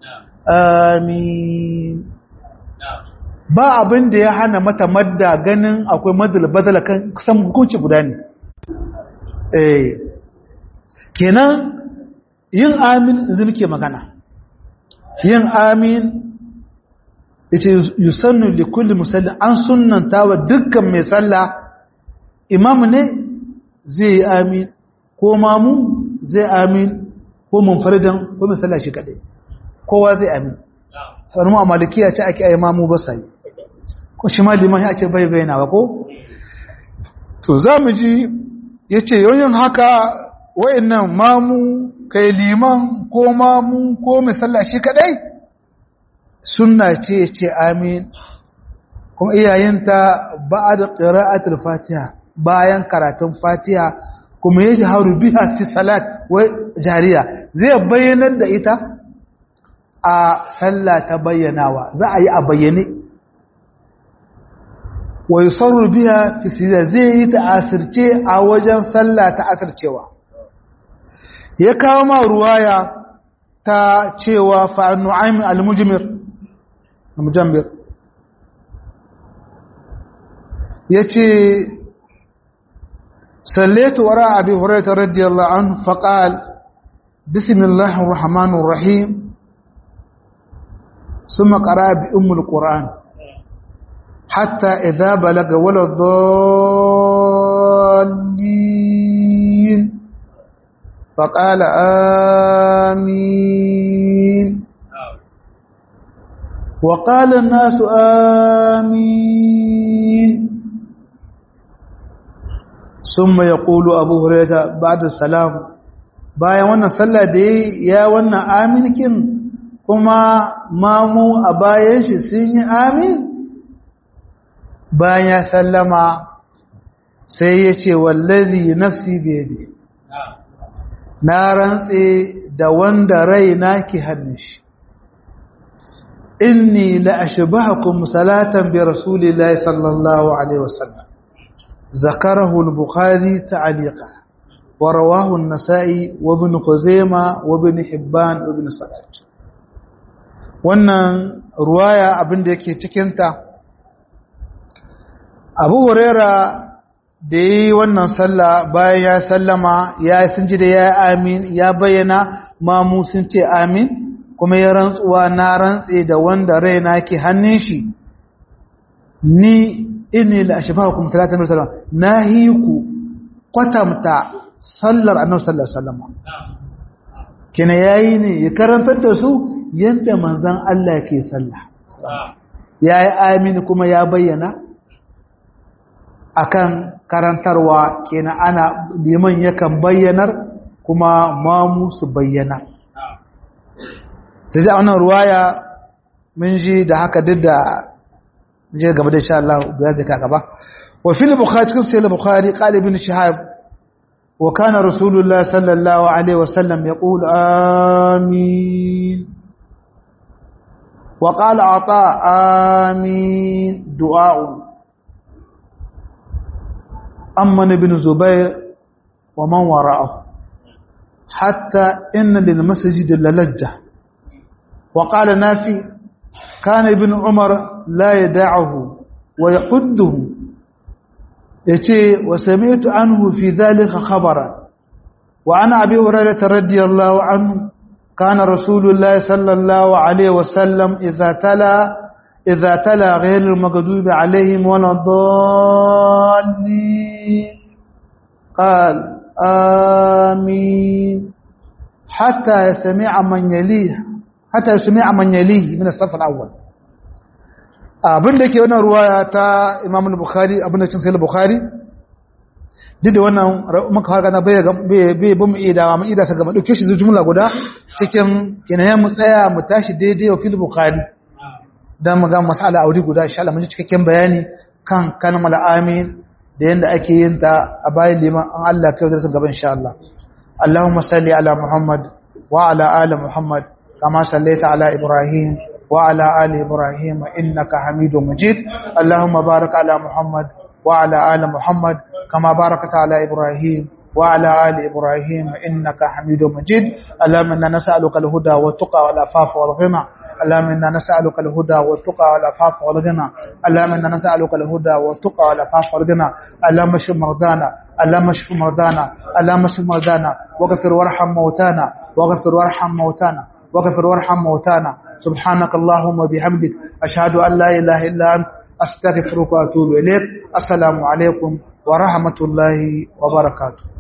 amin ba abin da ya hana mata madda ganin akwai madal badala kan kusan hukunci guda ne eh kenan yin amin yanzu muke magana yin amin yace yusannu li kulli musallin an sunnanta wa dukkan mai sallah imam ne zai yi amin ko mamu zai amin ko munfaridan ko mai sallah shi kadai kowa zai amin sanin mu a malikiya ce ake ayi mamu ba sai ko shi ma liman ya ce bai bayyana ba ko to za mu ji yace yayin haka wayannan mamu kai liman ko mamu ko mai sallah shi kadai sunna ce ce amin kuma iyayenta ba'da qira'atul fatiha bayan karatun fatiha kuma yaji haru biha fi salat wa jariya zai bayyanar da ita a sallah ta bayyanawa za a yi a bayyane wa yusarru biha fi sirra zai yi ta asirce a wajen sallah ta asircewa ya kawo ma ruwaya ta cewa fa nu'aym al-mujmir al-mujammir yace sallaitu wara abi hurairah radiyallahu anhu faqal bismillahir rahmanir rahim ثم قرأ بأم القرآن حتى إذا بلغ ولا الضالين فقال آمين وقال الناس آمين ثم يقول أبو هريرة بعد السلام bayan wannan sallah da ya wannan aminkin kuma mamu a bayan shi sun yi amin bayan ya sallama sai ya ce wallazi nafsi biyadi na rantse da wanda raina ke hannun shi inni la ashbahakum salatan bi rasulillahi sallallahu alaihi wasallam zakarahu al-bukhari ta'liqa wa rawahu an-nasa'i wa ibn khuzaimah wa ibn hibban wa ibn sa'id wannan ruwaya abinda yake cikin ta Abu Huraira da yi wannan sallah bayan ya sallama ya sun ji da ya amin ya bayyana mamu sun ce amin kuma ya rantsuwa na rantse da wanda raina ke hannun shi ni inni la ashbahukum salatan wasallam nahiku kwatamta sallar annabi sallallahu alaihi wasallam kina yayi ne ya karantar da su yanda manzon Allah ke sallah yayi amin kuma ya bayyana akan karantarwa kenan ana liman yakan bayyanar kuma mamu su bayyana sai da wannan ruwaya mun ji da haka duk da je gaba da insha Allah ya zaka gaba wa fil bukhari cikin sai bukhari qala ibn shihab wa kana rasulullah sallallahu alaihi wasallam yaqul amin wa qala ata amin du'a أمن بن زبير ومن وراءه حتى إن للمسجد للجة وقال نافي كان ابن عمر لا يدعه ويحده يتي وسمعت عنه في ذلك خبرا وعن أبي هريرة رضي الله عنه كان رسول الله صلى الله عليه وسلم إذا تلا إذا تلا غير المغضوب عليهم ولا الضالين قال آمين حتى يسمع من يليه حتى يسمع من يليه من الصف الأول abin da ke wannan ruwaya ta Imam Bukhari abin da cin sai Bukhari duk da wannan muka harka na bai bai bin mu ida mu ida saka mu dauke shi jumla guda cikin kenan mu tsaya mu tashi daidai wa fil Bukhari dan mu ga mas'ala aure guda insha Allah mun ji cikakken bayani kan kalmar amin da yanda ake yin ta a bayan liman an Allah kai da gaba insha Allah Allahumma salli ala Muhammad wa ala ali Muhammad kama sallaita ala Ibrahim wa ala ali Ibrahim innaka Hamidum Majid Allahumma barik ala Muhammad wa ala ali Muhammad kama barakta ala Ibrahim وعلى آل إبراهيم إنك حميد مجيد اللهم إنا نسألك الهدى والتقى والعفاف والغنى اللهم إنا نسألك الهدى والتقى والعفاف والغنى اللهم إنا نسألك الهدى والتقى والعفاف والغنى اللهم اشف مرضانا اللهم اشف مرضانا اللهم اشف مرضانا واغفر وارحم موتانا واغفر وارحم موتانا واغفر وارحم موتانا سبحانك اللهم وبحمدك أشهد أن لا إله إلا أنت أستغفرك وأتوب إليك السلام عليكم ورحمة الله وبركاته